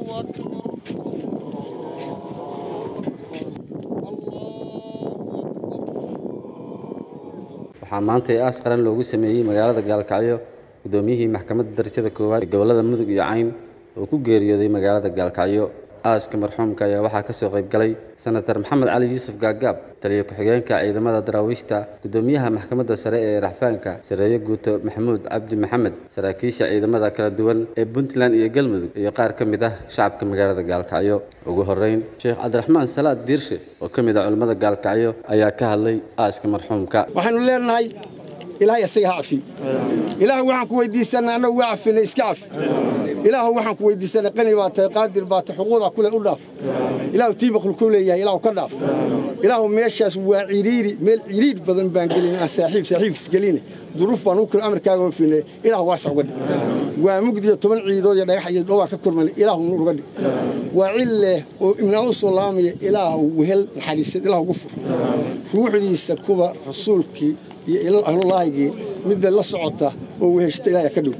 waxaa maanta ee aas qaran loogu sameeyey magaalada gaalkacyo guddoomiyihii maxkamadda darajada koowaad ee gobollada mudug iyo cayn oo ku geeriyooday magaalada gaalkacyo aaska marxuumka ayaa waxaa ka soo qayb galay senatar maxamed cali yuusuf gaagaab taliyo ku-xigeenka ciidamada daraawiishta guddoomiyaha maxkamadda sare ee raxfaanka sareeyo guuto maxamuud cabdi maxamed saraakiisha ciidamada kala duwan ee puntland iyo galmudug iyo qaar ka mid ah shacabka magaalada gaalkacyo ugu horeyn sheekh cabdiraxmaan salaad diirshe oo ka mid ah culimmada gaalkacyo ayaa ka hadlay aaska marxuumka waxaanu leenahay ilaahay isaga ha cafiyo ilaah waxaan ku weydiisanay annagu waa cafinay iska cafi ilaahu waxaan ku weydiisanay qani baa tahay qaadir baa tahay xuquuqda kule u dhaaf ilaahu tii makhluuquu leeyahay ilaahu ka dhaaf ilaahu meeshaas waa ciriiri meel ciriir badan baan gelin aan saaxiib saaxiibkiis gelin duruuf baan u kula amarkaaga oofinay ilaahu waasac uga dhig waa mugdiyo toban ciidood iyo dhagax iyo dhowaa ka kurmanay ilaahu nuur uga dhig waa cille oo imnaan u soo laamaya ilaahu wehel naxariisad ilaahu ugu fur ruuxdiisa kuwa rasuulkii iyo ahlulaahigii midda la socota oo weheshta ilaahay ka dhow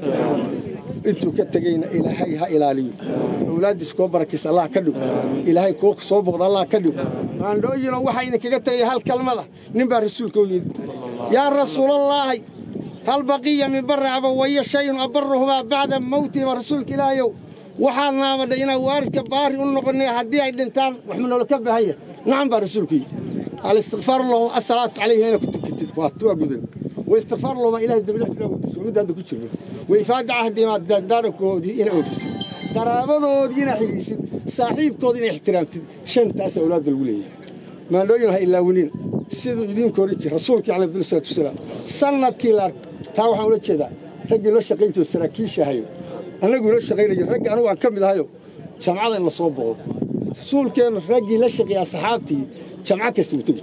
intuu ka tegeyna ilaahay ha ilaaliyo awlaaddiis koo barakiisa allah ka dhow ilaahay koo soo boqda allah ka dhow maandhooyino waxaa idinkaga tegaya hal kalmada nin baa rasuulka u yidhi yaa rasuulallaahi hal baqiya min barri abawaya shayun abarruhumaa bacda mawtihima rasuulka ilaahayow waxaad naabadhay inaan waalidka baari u noqonnay haddii ay dhintaan wax ma noola ka baahan yahay nacam baa rasuulku yidhi الاستغفار له الصلاة عليه هنا كنت كنت وأجدن واستغفار له ما إله الدبلة في الأول ومن هذا كتير وإفادة عهد ما دارك ودي إلى أوفيس قرابة ودي إلى حديث صاحب كودين احترامت شن تاس أولاد الولية ما لو ينها إلا ونين سيدو يدين كوريتي رسولك عليه عبد الصلاة والسلام سنة كيلار تاو حول كذا رجل لو شقينتو سراكيش هايو أنا أقول لو شقين رجل أنا وأكمل هايو جمعة إلا صوبه رسولكين رجل لا شقي أصحابتي جمعة كست بتجي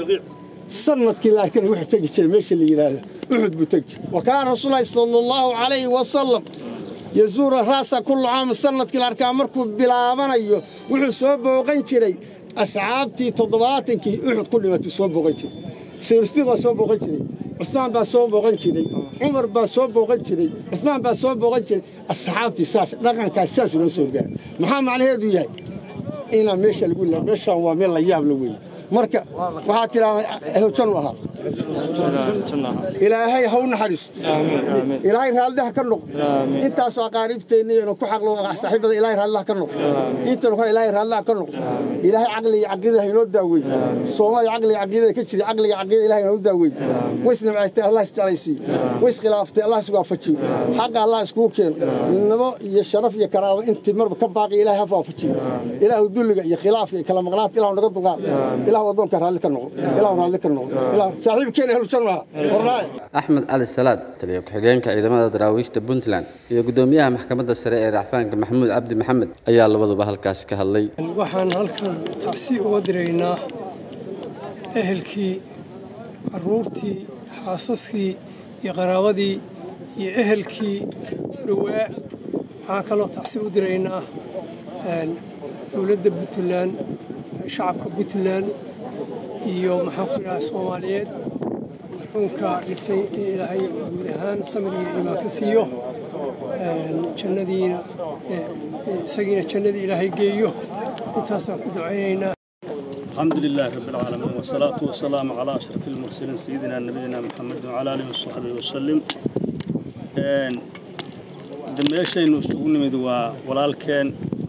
سنة كلا كان واحد تجي شيء ماشي اللي يلاله واحد بتجي وكان رسول الله صلى الله عليه وسلم يزور راسه كل عام سنة كلا كان مركب بلا منيو وحسب وغنشري أصحابتي تضباطك واحد كل ما تصوب وغنشري سيرستيغا صوب وغنشري عثمان با صوب وغنشري عمر با صوب وغنشري عثمان با صوب وغنشري أصحابتي ساس رقم كاساس ونسوق محمد عليه دوياي inaan meesha lagu la meeshaan waa meel la yaab la weeye marka waxaa tidhaahdaa ehlujan u ahaa ilaahay ha u naxariisto ilaahay raalliha ka noqo intaasoo aqaariibteenna inu ku xaqlo saaxiibada ilaahay raalliha ka noqo intanu kale ilaahay raalliha ka noqo ilaahay caqli iyo caqiidada ha inoo daaweey soomaaliya caqli iyo caqiidada ka jira caqliga caqiidada ilaahay inoo daaweey ways nabcaystay allah isjeclaysiiyo ways khilaaftay allah isku waafajiyo xaqa allah iskugu keeno midnimo iyo sharaf iyo karaamo intii marba ka baaqi ilaahay ha waafajiyo ilaahu dulliga iyo khilaafka iyo kala maqnaanta ilaahu naga duqaan ilaahu addoonka raalli ka noqo ilaahu raalli ka noqo ilaahu saaxiibkeena ehlujan maaha warnaaye axmed cali salaad taliyo ku-xigeenka ciidamada daraawiishta puntland iyo guddoomiyaha maxkamadda sare ee racfaanka maxamuud cabdi maxamed ayaa labaduba halkaasi ka hadlay waxaan halkan tacsi uga diraynaa ehelkii carruurtii xaasaskii iyo qaraabadii iyo ehelkii dhowaa waxaan kaloo tacsi u diraynaa dowladda puntland shacabka puntland iyo maxaan ku idhaha soomaaliyeed marxuumka dhigtay in ilaahay guud ahaan samir iyo iimaan ka siiyo jannadiina isagiina jannadii ilaahay geeyo intaasaan ku ducaynaynaa الحمد لله رب العالمين والصلاة والسلام على أشرف المرسلين سيدنا نبينا محمد وعلى آله وصحبه وسلم دميشين وسوون مدوا ولالكين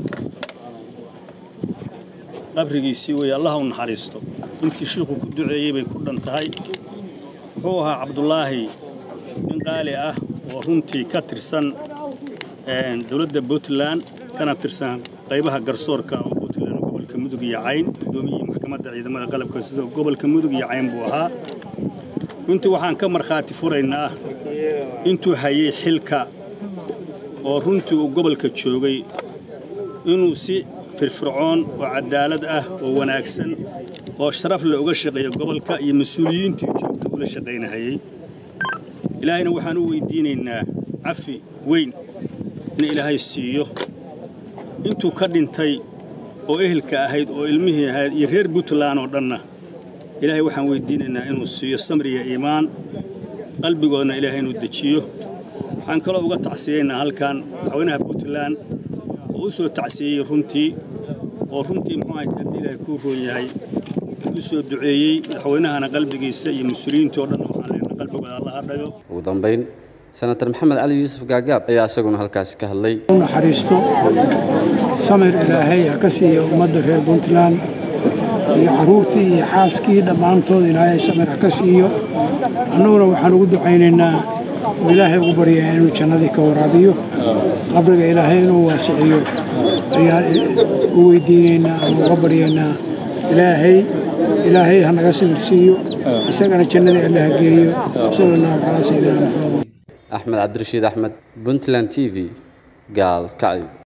qabrigiisii wey allah u naxariisto intii shiikhu ku duceeyey bay ku dhan tahay wuxuu ahaa cabdulaahi nin qaali ah oo runtii ka tirsan dowladda puntland kana tirsan qaybaha garsoorka oo puntland gobolka mudug iyo cayn guddoomiyihii maxkamadda ciidamada qalabka sida gobolka mudug iyo cayn buu ahaa runtii waxaan ka markhaati furaynaa intuu hayey xilka oo runtii uu gobolka joogay inuu si firfircoon oo cadaalad ah oo wanaagsan oo sharaf leh uga shaqeeya gobolka iyo mas-uuliyiintii joogta ula shaqaynahayey ilaahayna waxaan u weydiinaynaa cafi weyn in ilaahay siiyo intuu ka dhintay oo ehelka ahayd oo ilmihii ahayd iyo reer puntland oo dhanna ilaahay waxaan weydiinaynaa inuu siiyo samriya iimaan qalbigoodna ilaahay inuu dejiyo waxaan kaloo uga tacsiyaynaa halkan madaxweynaha puntland oo u soo tacsiiyey runtii oo runtii muxuu ahay haddii ilaahay kuu roon yahay u soo duceeyey madaxweynahana qalbigiisa iyo mas-uuliyiintii oo dhan waxaan leenahay qalbigooda allaha dhago ugu dambayn senatar maxamed cali yuusuf gaagaab ayaa isaguna halkaasi ka hadlay u naxariisto samir ilaahay ha ka siiya ummadda reer puntland iyo carruurtii iyo xaaskii dhammaantood ilaahay samir ha ka siiyo annaguna waxaan ugu ducaynaynaa oo ilaahay ugu baryaa inuu jannadii ka waraabiyo qabriga ilaahay inuu waasiciyo ayaan u weydiinaynaa ama uga baryaynaa ilaahay ilaahay ha naga samir siiyo isagana jannadii alle ha geeyo sala allahu calaa sayidina maxamed axmed cabdirashiid axmed puntland t v gaal kacyo